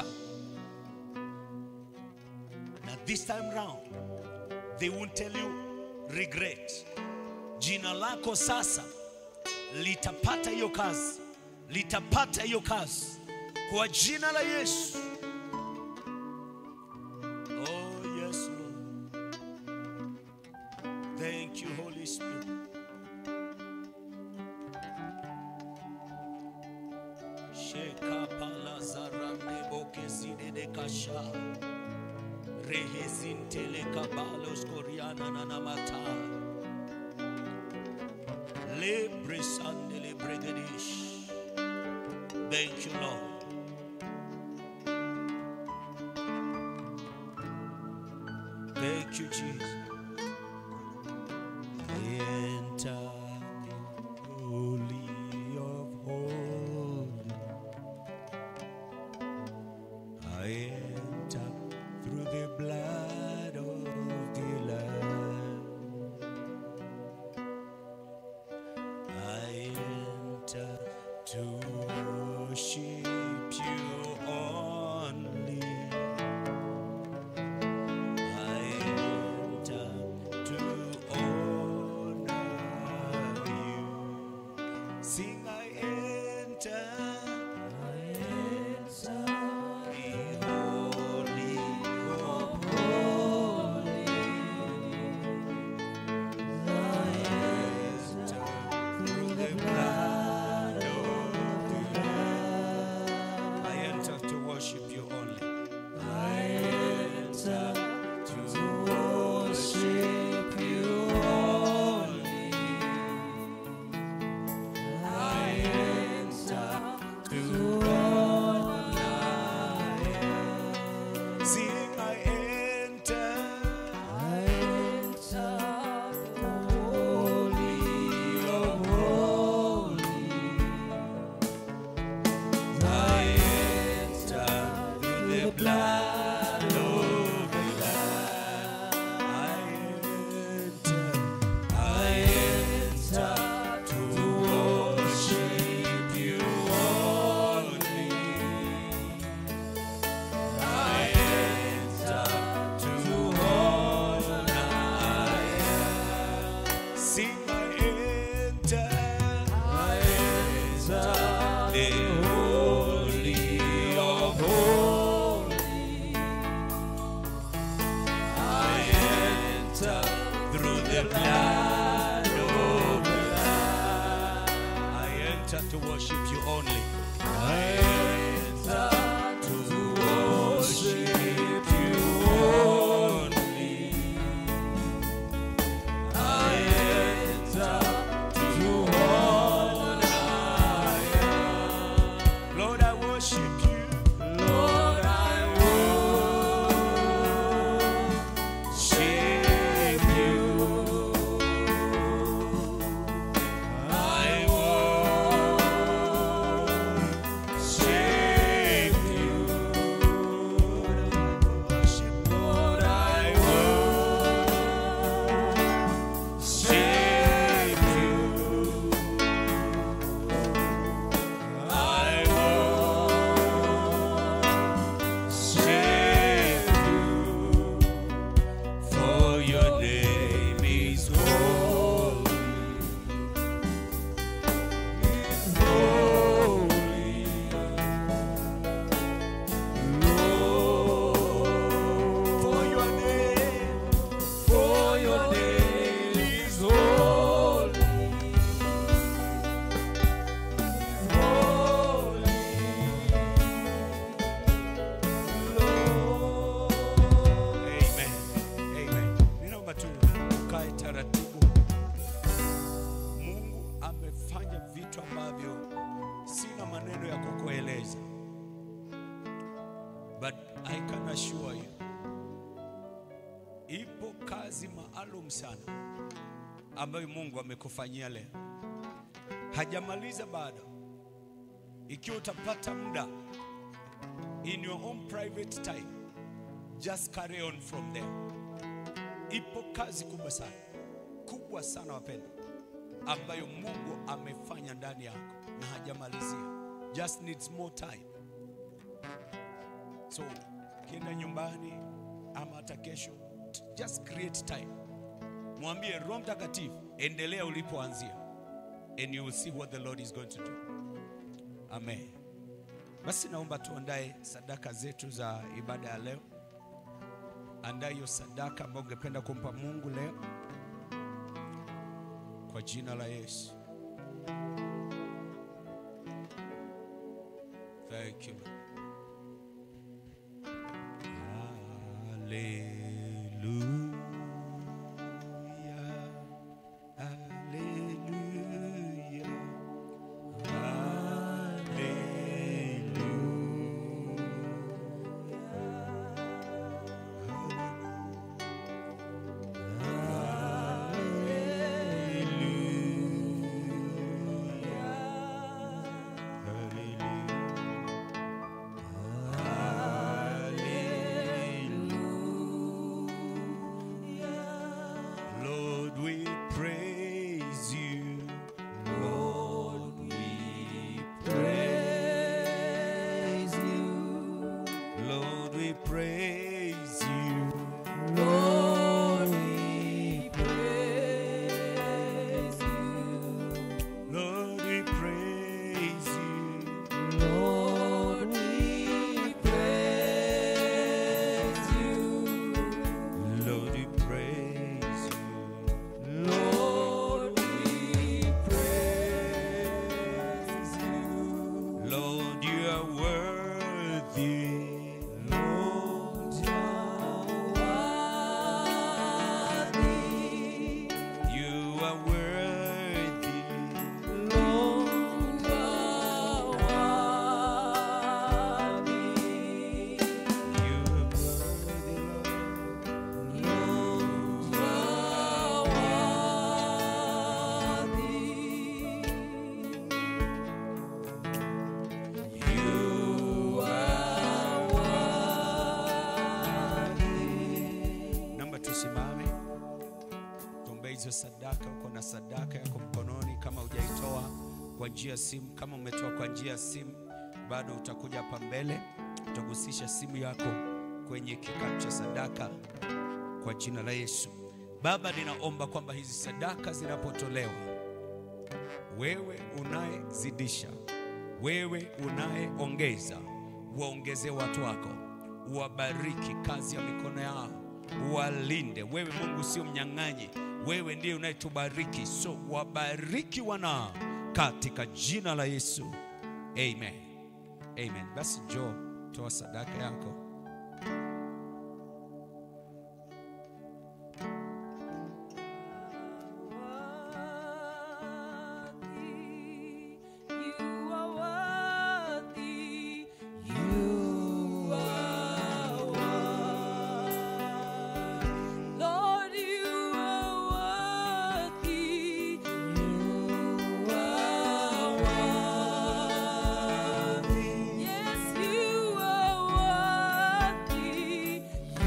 S1: Na this time round they won't tell you regret. Jina lako sasa litapata hiyo kazi, litapata hiyo kazi kwa jina la Yesu. Oh yes Lord. Thank you Holy Spirit. Sheka pala zarande bokezide de kasha. Rehezintele kabalos koriana na namata. Le bresandele bregadish. Thank you, Lord. Thank you, Jesus. I enter the holy of holies. I enter through the blood of the Lamb. I enter to worship you only. I enter to honor you. Sing, I enter. I enter the holy of holies. I enter through the blood of the Lamb. I enter to worship you only. I enter to worship you only. I enter to honor you. Sing, I enter. I enter the holy of holies. I enter through the blood of the Lamb. I enter, I enter to worship you only. I enter to honor you. Sing, I enter, I enter the holy of holies. I enter through the blood of the Lamb. I enter to worship you only. I enter to worship you only. ambavyo sina maneno ya kukueleza, but I can assure you, ipo kazi maalum sana ambayo Mungu amekufanyia leo, hajamaliza bado. Ikiwa utapata muda in your own private time, just carry on from there. Ipo kazi kubwa sana, kubwa sana wapendwa, ambayo Mungu amefanya ndani yako na hajamalizia, just needs more time. So kienda nyumbani ama hata kesho, just create time, mwambie Roho Mtakatifu, endelea ulipoanzia, and you will see what the Lord is going to do. Amen. Basi naomba tuandae sadaka zetu za ibada ya leo. Andaa hiyo sadaka ambayo ungependa kumpa Mungu leo kwa jina la Yesu. Thank you. Lord. Hallelujah. Hallelujah. Lord, we praise you. Lord, we praise you. Lord, we praise you.
S2: Lord, we praise you.
S1: Lord, we praise you.
S2: Lord, we praise you.
S1: Lord, we praise you.
S2: Lord, we praise you.
S1: Lord, you are worthy.
S2: Lord, you are worthy.
S1: You are worthy.
S2: Lord, you are worthy.
S1: You are worthy, Lord. Naomba tusimame tuombe hizo sadaka. Uko na sadaka yako mkononi, kama hujaitoa kwa njia ya simu, kama umetoa kwa njia ya simu, bado utakuja hapa mbele, utagusisha simu yako kwenye kikapu cha sadaka kwa jina la Yesu. Baba, ninaomba kwamba hizi sadaka zinapotolewa, wewe unayezidisha, wewe unayeongeza, waongezee watu wako, uwabariki kazi ya mikono yao, uwalinde. Wewe Mungu sio mnyang'anyi, wewe ndiye unayetubariki, so wabariki wanao katika jina la Yesu, amen, amen. Basi njoo toa sadaka yako.
S2: Yes, you are worthy.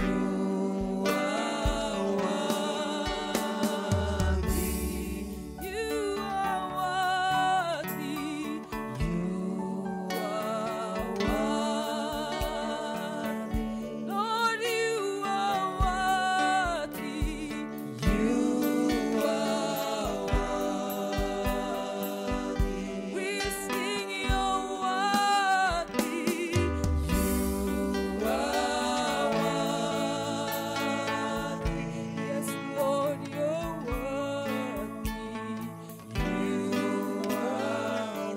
S2: You are worthy. You are worthy. Lord, you are worthy. You are worthy. We sing you're worthy. You are worthy. Yes, Lord, you're worthy. You are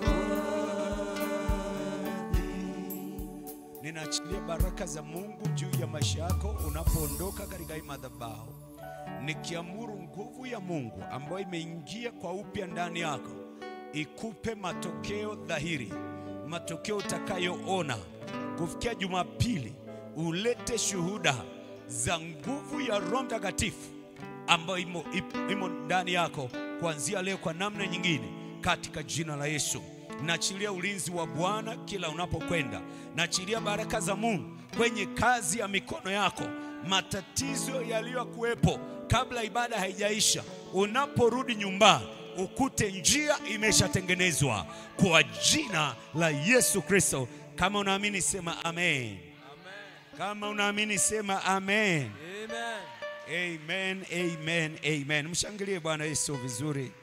S2: worthy.
S1: Ninaachilia baraka za Mungu juu ya maisha yako unapoondoka katika hii madhabahu, nikiamuru nguvu ya Mungu ambayo imeingia kwa upya ndani yako, ikupe matokeo dhahiri, matokeo utakayoona kufikia Jumapili. Ulete shuhuda za nguvu ya Roho Mtakatifu ambayo imo, ip- imo ndani yako kuanzia leo kwa namna nyingine, katika jina la Yesu. Naachilia ulinzi wa Bwana kila unapokwenda. Naachilia baraka za Mungu kwenye kazi ya mikono yako. Matatizo yaliyokuwepo kabla ibada haijaisha, unaporudi nyumbani ukute njia imeshatengenezwa kwa jina la Yesu Kristo. Kama unaamini sema amen. Kama unaamini sema amen.
S2: Amen.
S1: Amen, amen, amen. Mshangilie Bwana Yesu vizuri.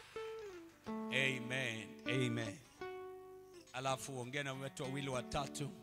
S1: Amen, amen. Alafu ongea na watu wawili watatu.